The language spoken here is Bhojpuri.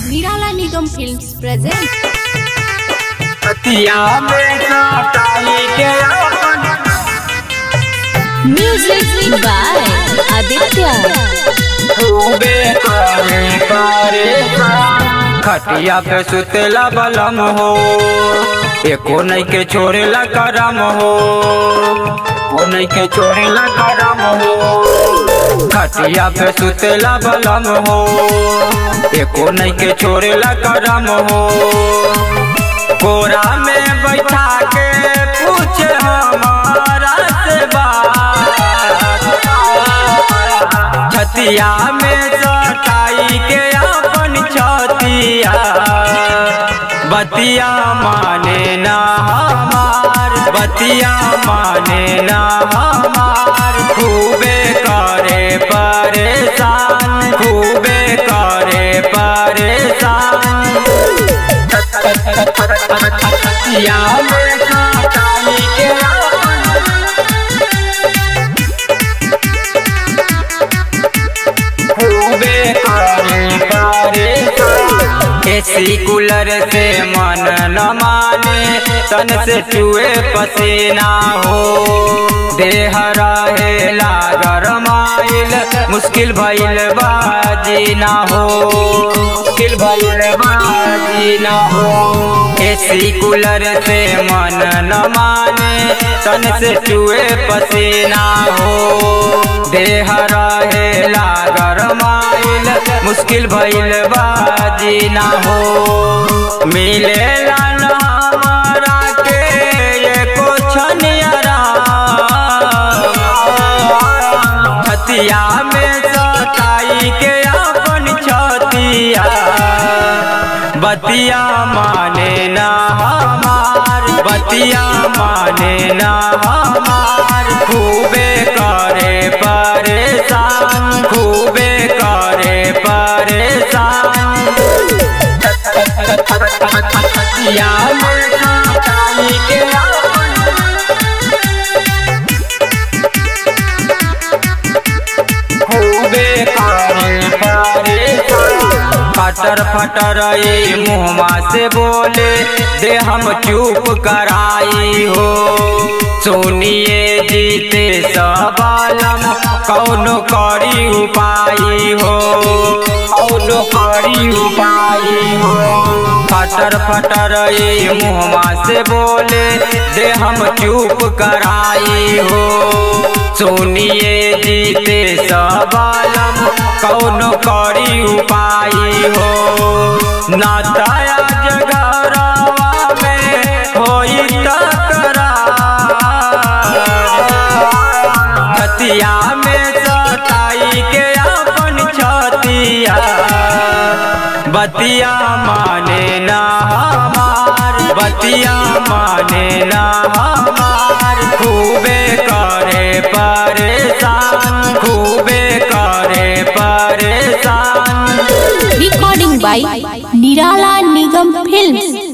निराला निगम फिल्म्स प्रेजेंट पतिया में काटाई के अपन म्यूजिक बाय आदित्य खूबे करे करे खटिया पे सुतेला बलम हो एको नहीं के छोड़ेला करम हो वो नहीं के छोड़ेला करम हो खटिया पे सुतेला बलम हो एको नहीं के छोड़ेला करम हो कोरा में बैठा के पूछे हमारा से बात छतिया में सटाई के अपन छतिया बतिया माने ना हमार बतिया माने ना हमार खूबे करे परेशान खूबे करे परेशान या में काटाई के अपन खूबे करे करे एसी कूलर से मन न माने तन से चुए पसीना हो देह रहेला गरमाइल मुश्किल भइल बाजी ना हो मुश्किल भइल बाजी ना हो एसी कूलर से मन न माने तन से चुए पसीना हो देह रहेला गरमाइल मुश्किल भइल बाजी ना हो मिलेला न हमारा के एको छनियरा छतिया में सटाई के अपन छतिया बतिया माने ना हमार बतिया माने ना हमार खूबे करे परेशान खूबे करे परेशान या में काटाई के अपन खूबे करे परेशान फटर फटर ये मुहमा से बोले दे हम चुप कराई हो सुनिए जीते सबालम कौनो करी उपाई हो कौनो करी उपाई हो फटर फटर ये मुहमा से बोले दे हम चुप कराई हो सुनिए जीते सबालम कौनो करी उपाई हो नाताया जगरवा में होई तकरार छतिया में सटाई के अपन छतिया बतिया माने ना हमार बतिया माने ना हमार खूबे करे परेशान खूबे करे परेशान रिकॉर्डिंग बाय निराला निगम फिल्म्स